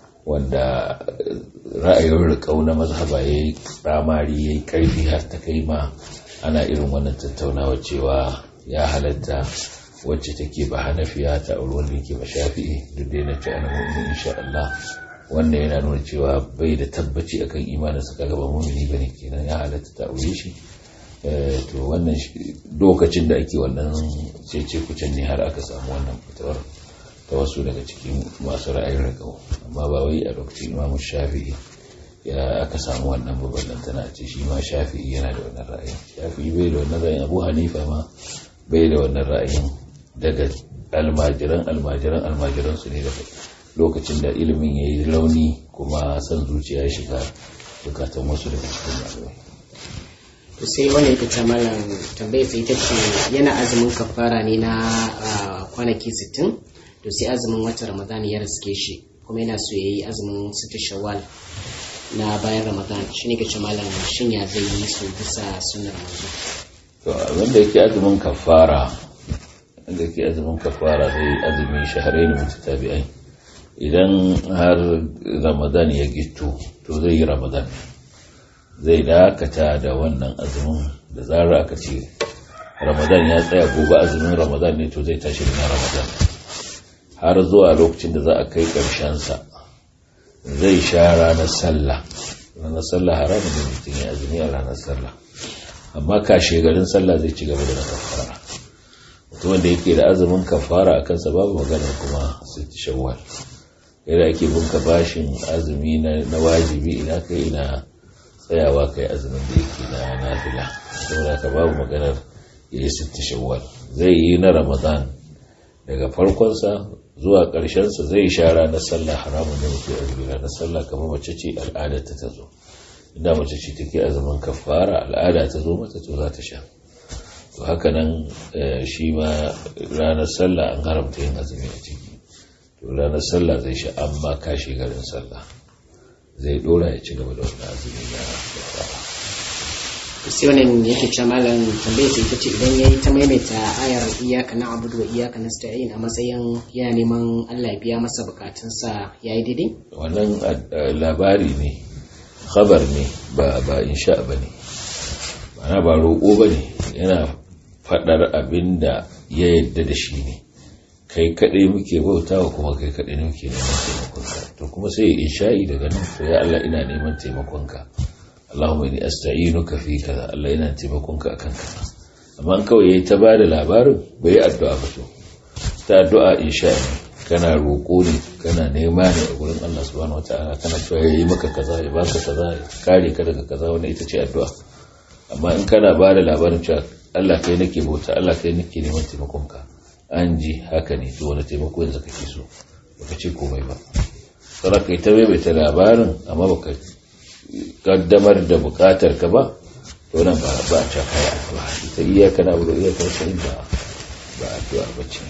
wanda ra'ayin riƙau na mazhaba ya yi ramari ya yi ƙarfi har ta kai ma ana irin wannan tattaunawa cewa ya halatta wacce take ba hanafiya ta auri wanda yake ba shafi'i duk da yana ce ana mu'min insha Allah wannan yana nuna cewa bai da tabbaci akan imanin sa kaga ba mu'mini bane kenan ya halatta ta aure shi to wannan lokacin da ake wannan cece kucin ne har aka samu wannan fitowar ta wasu daga cikin masu ra'ayin rikau amma ba wai a lokacin imamu shafi'i ya aka samu wannan babban tana ce shi ma shafi'i yana da wannan ra'ayin shafi'i bai da wannan ra'ayin abu hanifa ma bai da wannan ra'ayin daga almajiran almajiran almajiran su ne da lokacin da ilimin ya yi launi kuma san zuciya ya shiga bukatan wasu daga cikin malamai to sai wani yake ta malam tambayar sai ita ce yana azumin kafara ne na kwanaki 60 to sai azumin watan ramadan ya riske shi kuma yana so ya yi azumin sita shawwal na bayan ramadan shi ne kace malam shin ya zai yi su bisa sunar manzo to wanda yake azumin kafara wanda yake azumin kafara zai azumi shahrain mutatabi'ai idan har ramadan ya gito to zai yi ramadan zai dakata da wannan azumin da zarar aka ce ramadan ya tsaya gobe azumin ramadan ne to zai tashi na ramadan har zuwa lokacin da za a kai sa zai sha ranar sallah ranar sallah haramun da mutum ya azumi a ranar sallah amma kashe garin sallah zai ci gaba da na kafara mutum wanda yake da azumin kafara a kansa babu magana kuma sai shawwal yadda ake bunka bashin azumi na wajibi ina kai ina tsayawa kai azumin da yake na nafila saboda ka babu maganar ya yi sitti shawwal zai yi na ramadan daga farkonsa zuwa ƙarshensa zai sha ranar sallah haramun da muke azumi ranar sallah kamar mace ce al'ada ta ta zo inda mace ce take azumin kafara al'ada ta zo mata to za ta sha to haka nan shi ma ranar sallah an haramta yin azumi a ciki to ranar sallah zai sha amma kashi garin sallah zai dora ya ci gaba da wannan azumi na kafara sai wannan yake ce malam tambayar sai ita ce idan yayi ta maimaita ayar iyaka na abudu wa iyaka nasta'in a matsayin yana neman Allah ya biya masa bukatunsa yayi daidai wannan labari ne khabar ne ba ba insha bane ma'ana ba roƙo bane yana fadar abinda ya yadda da shi ne kai kaɗai muke bautawa kuma kai kaɗai ne muke neman taimakonka to kuma sai insha'i daga nan to ya Allah ina neman taimakonka Allahumma inni asta'inuka fi kaza Allah yana taimakonka akan kaza amma kawai yayi ta bada labarin bai addu'a ba to ta addu'a insha kana roƙo ne kana nema ne a gurin Allah subhanahu wataala kana cewa yayi maka kaza ya baka kaza ya kare ka daga kaza wannan ita ce addu'a amma in kana bada labarin cewa Allah kai nake bauta Allah kai nake neman taimakonka an ji haka ne to wani taimako yanzu kake so baka ce komai ba sai kai ta maimaita labarin amma baka kaddamar da bukatar ka ba to nan ba ba ta kai addu'a ita iyaka na buɗe iyaka sai ba ba addu'a ba ce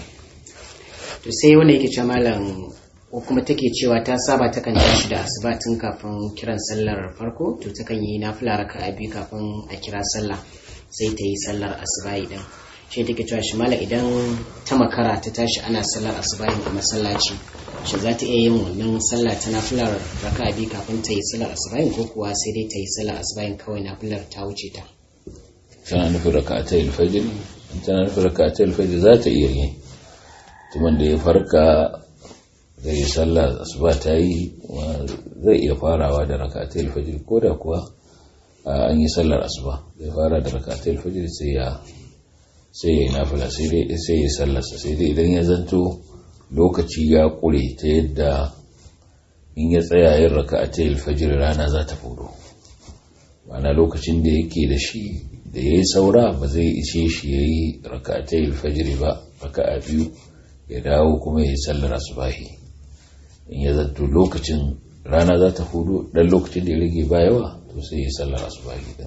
to sai wanda yake cewa malam ko kuma take cewa ta saba ta kan tashi da asuba tun kafin kiran sallar farko to ta kan yi nafila raka'a biyu kafin a kira sallah sai ta yi sallar asuba idan shi take cewa shi malam idan ta makara ta tashi ana sallar asuba a masallaci shi za ta iya yin wannan sallah ta nafilar raka biyu kafin ta yi sallar asubahin ko kuwa sai dai ta yi sallar asubahin kawai nafilar ta wuce ta tana nufin raka'atai alfajr in tana nufin raka'atai alfajr za ta iya yi tuman da ya farka zai yi sallah asuba ta yi zai iya farawa da raka'atai alfajr ko da kuwa an yi sallar asuba zai fara da raka'atai alfajr sai ya sai ya yi nafila sai dai sai ya sallarsa sai dai idan ya zanto lokaci ya kure ta yadda in ya tsaya yin raka'atai alfajr rana za ta fudo ma'ana lokacin da yake da shi da ya yi saura ba zai ishe shi ya yi raka'atai alfajr ba raka'a biyu ya dawo kuma ya yi sallar asubahi in ya zanto lokacin rana za ta hudu dan lokacin da ya rage ba yawa to sai ya sallar asubahi din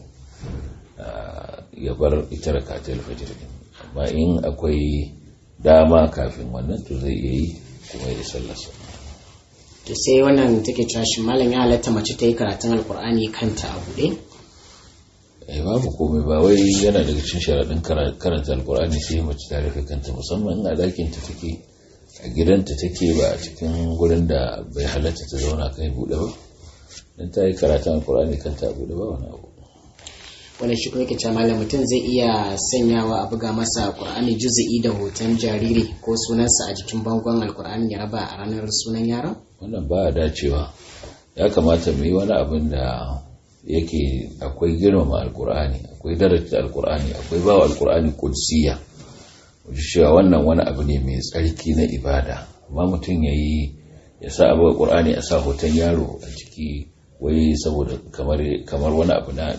ya bar ita raka'atai alfajr din amma in akwai dama kafin wannan to zai iya yi kuma ya sallarsa to sai wannan take cewa shi malam ya halatta mace ta yi karatun alkur'ani kanta a buɗe eh babu komai ba wai yana daga cikin sharaɗin karanta alkur'ani sai mace ta rufe kanta musamman in a ɗakin ta take a gidanta take ba a cikin gurin da bai halatta ta zauna kai buɗe ba dan ta yi karatun alkur'ani kanta a buɗe ba wani abu wani shi kuma yake cewa malam mutum zai iya sanyawa a buga masa alkur'ani juzu'i da hoton jariri ko sunansa a jikin bangon alkur'ani ya raba a ranar sunan yaron wannan ba a dacewa ya kamata mu yi wani abin da yake akwai girmama alkur'ani akwai daraja alkur'ani akwai bawa alkur'ani kudsiya wajen cewa wannan wani abu ne mai tsarki na ibada amma mutum ya yi ya sa abu alkur'ani a sa hoton yaro a ciki wai saboda kamar wani abu na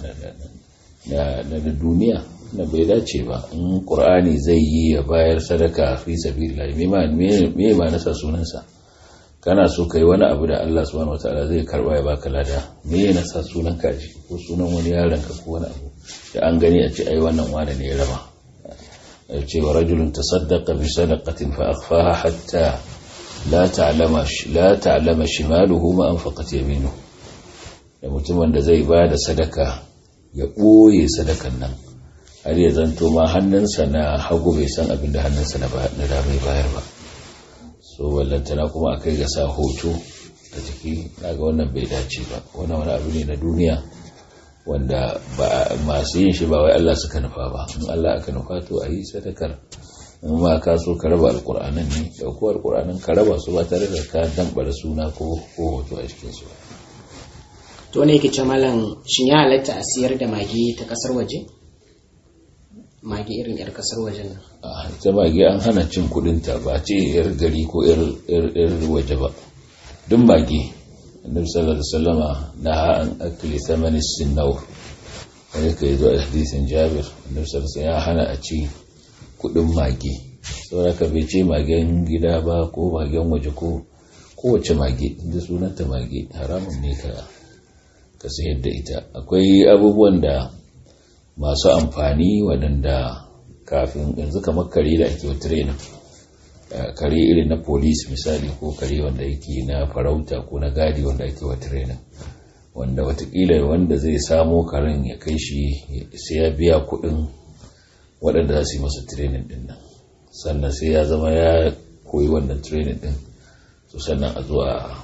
na duniya na bai dace ba in ƙur'ani zai yi ya bayar sadaka fi sabilillah me ma nasa sunansa kana so kai wani abu da Allah subhanahu wataala zai karba ya baka lada me ya nasa sunan kaji ko sunan wani yaron ka ko wani abu da an gani a ce ai wannan wani ne ya raba ce wa rajulun tasaddaqa bi sadaqatin fa akhfaha hatta la ta'lama la ta'lama shimaluhu ma anfaqat yaminuhu da mutumin da zai ba da sadaka ya ɓoye sadakan nan har ya zanto ma hannunsa na hagu bai san abin da hannunsa na dama ya bayar ba so ballantana kuma akai ga sa hoto a jiki daga wannan bai dace ba wannan wani abu ne na duniya wanda masu yin shi ba wai Allah suka nufa ba in Allah aka nufa to a yi sadakar in ma ka so ka raba alkur'anan ne ɗauko alkur'anan ka raba su ba tare da ka dambara suna ko hoto a cikinsu ba to ne yake ce malam shin ya halatta a siyar da mage ta kasar waje mage irin yar kasar waje nan a ita mage an hana cin kudinta ba ce yar gari ko yar waje ba duk mage annabi sallallahu alaihi wasallama na an akli thamani sinnaw wani kai zo a hadisin jabir annabi sallallahu ya hana a ci kudin mage saboda ka bai ce magen gida ba ko magen waje ko kowace mage inda sunanta mage haramun ne ka ka sayar da ita akwai abubuwan da masu amfani waɗanda kafin yanzu kamar kare da ake wata rena kare irin na polis misali ko kare wanda yake na farauta ko na gadi wanda ake wata rena wanda watakila wanda zai samo karen ya kai shi sai ya biya kuɗin waɗanda za su yi masa training ɗin nan sannan sai ya zama ya koyi wannan training ɗin to sannan a zo a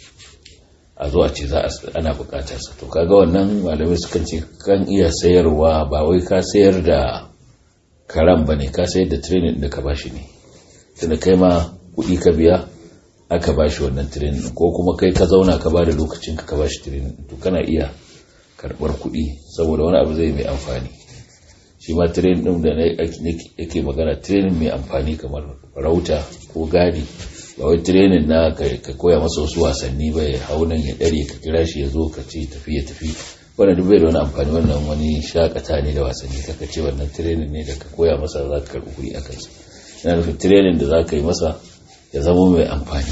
a zo a ce za a ana bukatar sa to kaga wannan malamai sukan ce kan iya sayarwa ba wai ka sayar da karam bane ka sayar da training da ka bashi ne tunda kai ma kuɗi ka biya aka bashi wannan training ko kuma kai ka zauna ka bada lokacin ka ka bashi training to kana iya karɓar kuɗi saboda wani abu zai mai amfani shi ma training din da yake magana training mai amfani kamar farauta ko gadi ba wai training na ka koya masa wasu wasanni ba ya hau nan ya dare ka kira shi ya zo ka ce tafi ya tafi wannan duk bai da wani amfani wannan wani shakata ne da wasanni kaka ce wannan training ne da ka koya masa za ka karɓi kuɗi a kansa yana nufin training da za ka yi masa ya zama mai amfani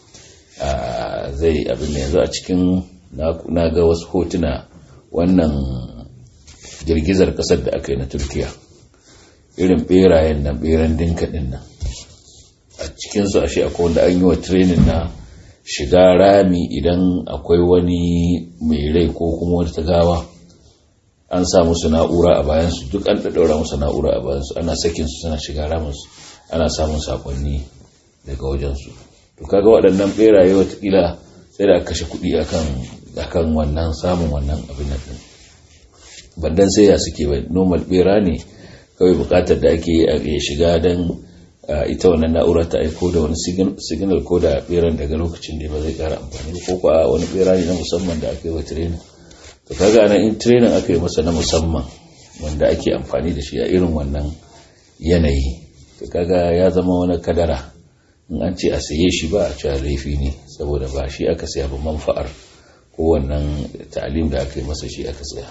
zai abin da yanzu a cikin na ga wasu hotuna wannan girgizar kasar da aka yi na turkiya irin berayen nan beran dinka din nan a cikinsu ashe akwai wanda an yi wa training na shiga rami idan akwai wani mai rai ko kuma wata gawa an sa musu na'ura a bayansu duk an ɗaɗɗaura musu na'ura a bayansu ana sakin su suna shiga raminsu ana samun sakonni daga wajensu to kaga waɗannan beraye watakila sai da aka kashe kuɗi akan akan wannan samun wannan abin nan bandan sai ya suke ba normal bera ne kawai bukatar da ake ya shiga don ita wannan na'ura ta aiko da wani signal ko da beran daga lokacin da ba zai kara amfani ko ko wani bera ne na musamman da aka yi wa training to kaga ana in training aka yi masa na musamman wanda ake amfani da shi a irin wannan yanayi to kaga ya zama wani kadara in an ce a saye shi ba a cewa laifi ne saboda ba shi aka saya ba manfa'ar ko wannan ta'alim da aka yi masa shi aka saya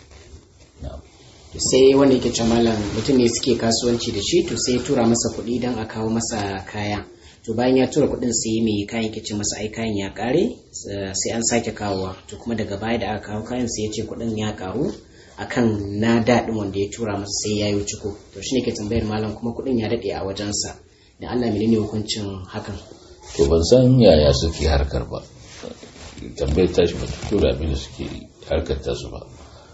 sai wanda yake malam mutum ne suke kasuwanci da shi to sai tura masa kuɗi don a kawo masa kaya to bayan ya tura kuɗin sai mai kayan ke ce masa ai kayan ya kare sai an sake kawowa to kuma daga baya da aka kawo kayan sai ya ce kuɗin ya karu akan na daɗin wanda ya tura masa sai ya yi ciko to shine ke tambayar malam kuma kuɗin ya daɗe a wajensa da Allah menene hukuncin hakan to ban san yaya suke harkar ba tambayar tashi ba tura abin da suke harkar tasu ba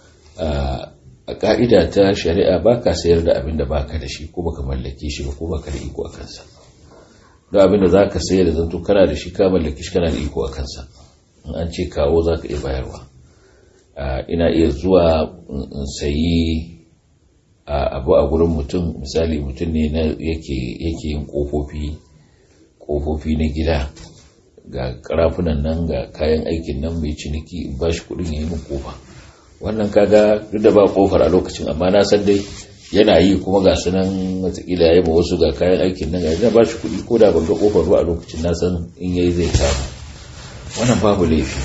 a ka'ida ta shari'a ba ka sayar da abin da baka da shi ko baka mallake shi ba ko baka da iko a kansa don abin da za ka sayar da zanto kana da shi ka mallake shi kana da iko a kansa in an ce kawo za ka iya bayarwa ina iya zuwa in sayi abu a gurin mutum misali mutum ne yake yin kofofi kofofi na gida ga karafunan nan ga kayan aikin nan mai ciniki in ba shi kudin ya yi min kofa wannan kaga duk da ba kofar a lokacin amma na san dai yana yi kuma ga su nan watakila ya yi ma wasu ga kayan aikin nan ga ba shi kudi ko da ban ga kofar ba a lokacin na san in yayi zai kama wannan babu laifi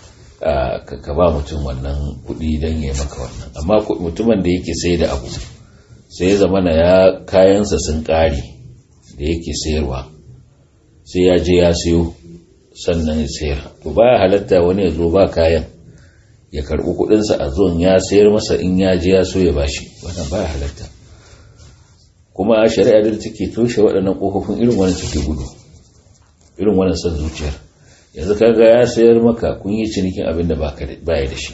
ka ba mutum wannan kudi don ya maka wannan amma mutumin da yake sai da abu sai ya zama na ya kayansa sun kare da yake sayarwa sai ya je ya sayo sannan ya sayar to baya halatta wani ya zo ba kayan ya karɓi kuɗinsa a zuwan ya sayar masa in ya je ya so ya bashi wannan baya halatta kuma a shari'a da take toshe waɗannan ƙofofin irin wannan take gudu irin wannan son zuciyar yanzu kaga ya sayar maka kun yi cinikin abin da baya da shi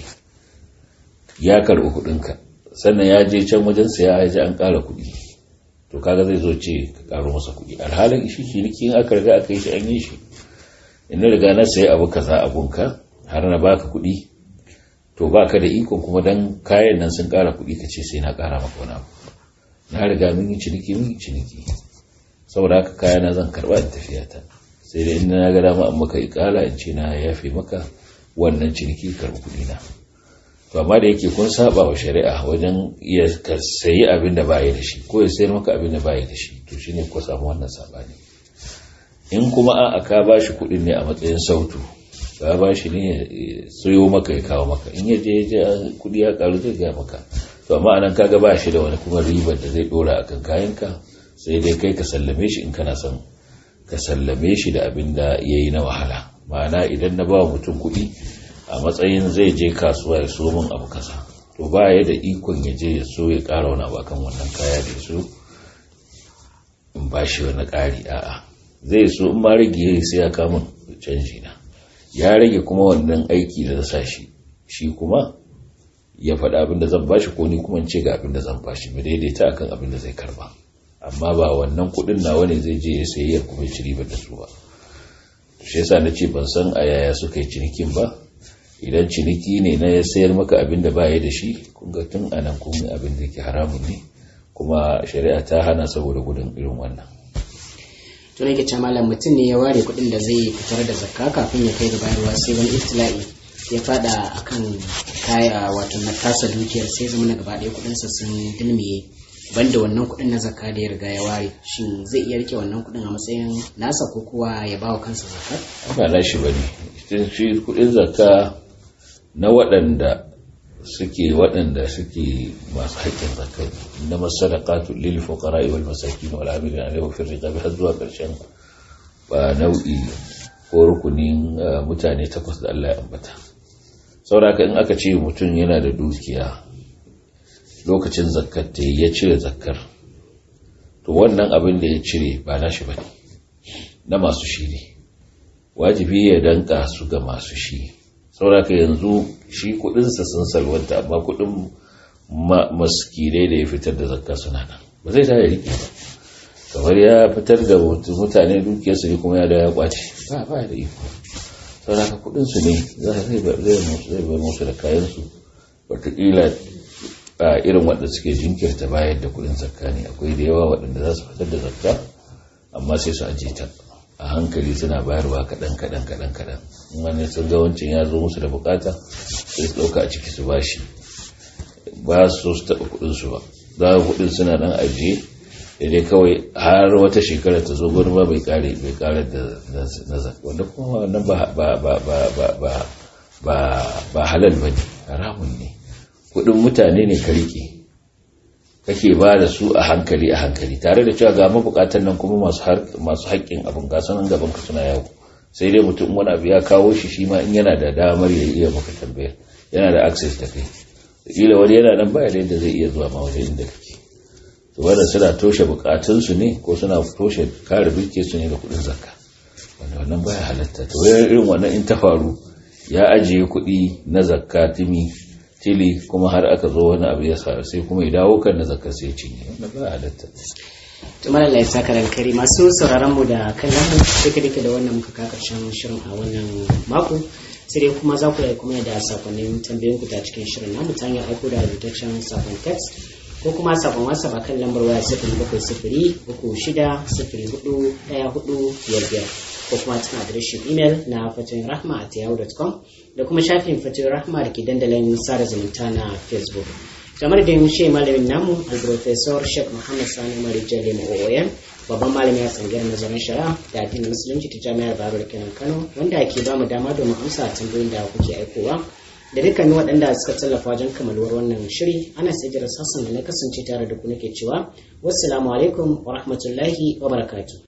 ya karɓi kuɗinka sannan ya je can wajen saya ya ji an ƙara kuɗi to kaga zai zo ce ka ƙaro masa kuɗi alhalin shi cinikin aka riga aka yi shi an yi shi in riga na sayi abu kaza abunka har na baka kuɗi to ba ka da ikon kuma don kayan nan sun ƙara kuɗi ka ce sai na ƙara maka wani abu na riga mun yi ciniki mun yi ciniki saboda haka kaya na zan karɓa in tafiya ta sai dai in na ga dama an maka ikala in ce na yafe maka wannan ciniki karɓi kuɗi na to amma da yake kun saba wa shari'a wajen iya ka sayi abin da baya da shi ko ya sayar maka abin da baya da shi to shine ko samu wannan sabani in kuma a ka ba shi kuɗin ne a matsayin sautu ka ba shi ne sayo maka ya kawo maka in ya je je kudi ya karu zai ga maka to amma anan kaga ba shi da wani kuma ribar da zai dora akan kayanka sai dai kai ka sallame shi in kana son ka sallame shi da abin da yayi na wahala ma'ana idan na ba mutum kudi a matsayin zai je kasuwa ya so min abu kasa to ba ya da ikon ya je ya so ya kara wani abu akan wannan kaya da so in ba shi wani ƙari a'a zai so in ma rage sai ya kama canji na ya rage kuma wannan aiki da sa shi shi kuma ya faɗa abin da zan bashi ko ni kuma ce ga abin da zan bashi mu daidaita akan abin da zai karba amma ba wannan kuɗin nawa ne zai je ya sayi ya kuma ci ribar da su ba shi yasa na ce ban san a yaya suka yi cinikin ba idan ciniki ne na ya sayar maka abin da ba ya da shi kun ga tun anan kun abin da ke haramun ne kuma shari'a ta hana saboda gudun irin wannan to ne ke malam mutum ne ya ware kuɗin da zai fitar da zakka kafin ya kai da bayarwa sai wani iftila'i ya fada akan kaya wato na tasa dukiyar sai zama na gaba ɗaya kuɗinsa sun dilmiye banda wannan kuɗin na zakka da ya riga ya ware shin zai iya rike wannan kuɗin a matsayin nasa ko kuwa ya bawa kansa zakka ba na shi bane shi kuɗin zakka na waɗanda suke waɗanda suke masu haƙƙin zakka na masadaqatu lil fuqara wal masakin wal amilin alayhi fi riqabi har zuwa ƙarshen ba nau'i ko rukunin mutane takwas da Allah ya ambata saboda in aka ce mutum yana da dukiya lokacin zakkar ta ya cire zakkar to wannan abin da ya cire ba nashi bane na masu shi ne wajibi ya danka su ga masu shi sauraka yanzu shi kudinsa sun salwanta amma kudin maskirai da ya fitar da zakka suna nan ba zai ta rike ba kamar ya fitar da mutane dukiyarsu ne kuma ya da ya kwace ba ba da iko sauraka kudinsu ne zai bai musu da kayansu watakila irin waɗanda suke jinkirta bayar da kuɗin zakka ne akwai da yawa waɗanda za su fitar da zakka amma sai su ajiye ta a hankali suna bayarwa kaɗan kaɗan kaɗan kaɗan wani sun ga wancan ya zo musu da bukata sai su ɗauka a ciki su bashi ba su su taɓa kuɗinsu ba za a kuɗin suna ɗan ajiye dai kawai har wata shekara ta zo gwani ba bai kare bai kare da na zakka wanda kuma wannan ba ba ba ba ba ba ba ba halal bane haramun ne kuɗin mutane ne ka rike kake ba da su a hankali a hankali tare da cewa ga mabukatan nan kuma masu haƙƙin abin gasanin gaban ka suna yawo sai dai mutum wani abu ya kawo shi shi ma in yana da damar ya iya maka tambayar yana da access ta kai kila wani yana nan baya da yadda zai iya zuwa ma wajen inda kake to wanda suna toshe bukatunsu ne ko suna toshe kare birke su ne da kuɗin zakka wanda wannan baya halatta to irin wannan in ta faru ya ajiye kuɗi na zakka timi tili kuma har aka zo wani abu ya sa sai kuma ya dawo kan na zakar sai cinye wannan ba halatta to malalla ya saka kari masu sauraron mu da kallon mu duka duka da wannan muka ka karshen shirin a wannan mako sai dai kuma za ku yi kuma da sakonnin tambayoyin ku ta cikin shirin namu ta hanyar aiko da rubutaccen sakon text ko kuma sakon whatsapp akan lambar waya sifiri bakwai sifiri uku shida sifiri hudu ɗaya hudu biyar biyar ko kuma cikin adireshin imel na fatoyin rahma at yahoo.com da kuma shafin fatoyin rahma da ke dandalin sada zumunta na facebook kamar da yin shi malamin namu alprofesor sheikh muhammad sani marijan lema ooyan babban malami a tsangiyar nazarin shari'a da addinin musulunci ta jami'ar baro da kenan kano wanda ke ba mu dama domin amsa tambayoyin da kuke aikowa da dukkanin waɗanda suka tallafa wajen kamaluwar wannan shiri ana sai sassan da na kasance tare da ku nake cewa wassalamu alaikum wa rahmatullahi wa barakatuh